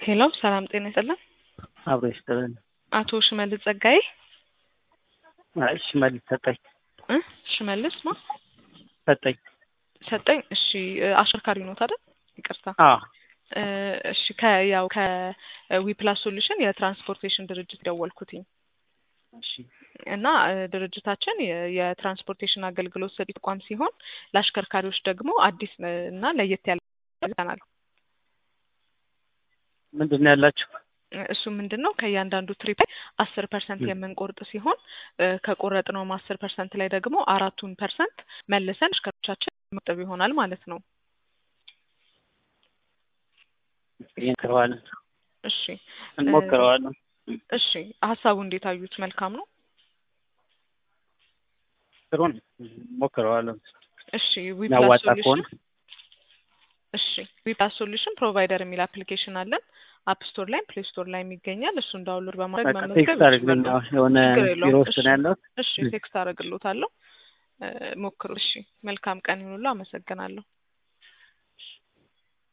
ሄሎ ሰላም ጤና ይስጥልን። አብሮ ይስጥልን። አቶ ሽመልስ ጸጋዬ አይ ሽመልስ ሰጠኝ እ ሽመልስ ማ ሰጠኝ። ሰጠኝ። እሺ እ አሽከርካሪ ኖት አይደል? ይቅርታ አዎ እ እሺ ከያው ከዊፕላስ ሶሉሽን የትራንስፖርቴሽን ድርጅት ደወልኩትኝ እሺ እና እ ድርጅታችን የ- የትራንስፖርቴሽን አገልግሎት ሰጪ ተቋም ሲሆን ለአሽከርካሪዎች ደግሞ አዲስ እ እና ለየት ያለ ይዘናል። ምንድን ነው ያላችሁ? እሱ ምንድን ነው ከእያንዳንዱ ትሪፕ ላይ አስር ፐርሰንት ም። የምንቆርጥ ሲሆን እ ከቆረጥነውም አስር ፐርሰንት ላይ ደግሞ አራቱን ፐርሰንት መልሰን አሽከርካሪዎቻችን መቆጠብ ይሆናል ማለት ነው። እንሞክረዋለን እሺ እንሞክረዋለን። እሺ ሀሳቡ እንዴት አዩት? መልካም ነው። ጥሩ ነው። እንሞክረዋለን። እሺ ዊፕላስ የሚያዋጣ ከሆነ ሶሉሽን እሺ ዊፕላስ ሶሉሽን ፕሮቫይደር የሚል አፕሊኬሽን አለን። አፕ ስቶር ላይም ፕሌይ ስቶር ላይም ይገኛል። እሱን ዳውንሎድ በማድረግ በቃ መመዝገብ ቴክስት አድርግልኝ። ይችላሉ። የሆነ ችግር ቢሮ የለውም። ውስጥ እሺ ነው ያለሁት። እሺ ቴክስት አደርግሎታለሁ። እ ሞክሩ። እሺ መልካም ቀን ይሁንልዎ። አመሰግናለሁ።